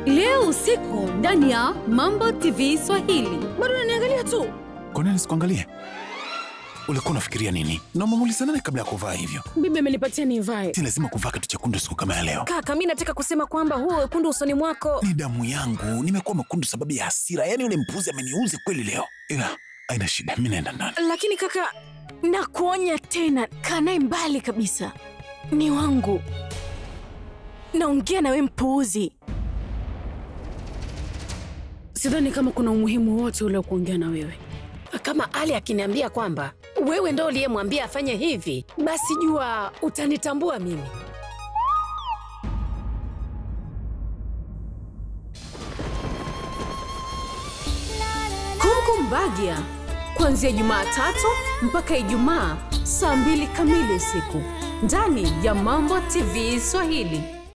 leo usiku ndani ya Mambo TV Swahili. Bado unaniangalia tu. Kwa nini sikuangalie? Ulikuwa unafikiria nini? Na umemuuliza nani kabla ya kuvaa hivyo? Bibi amenipatia nivae. Si lazima kuvaa kitu chekundu siku kama ya leo. Kaka, mi nataka kusema kwamba huo wekundu usoni mwako. Ni damu yangu, nimekuwa mwekundu sababu ya hasira. Yaani yule mpuzi ameniuzi kweli leo, ila haina shida, mi naenda ndani. Lakini kaka, nakuonya tena, kaa naye mbali kabisa. Ni wangu. Naongea na we mpuuzi. Sidhani kama kuna umuhimu wote ule wa kuongea na wewe. Kama Ali akiniambia kwamba wewe ndo uliyemwambia afanye hivi, basi jua utanitambua mimi. Kumkumbagia kuanzia Jumatatu mpaka Ijumaa saa mbili kamili usiku ndani ya Mambo TV Swahili.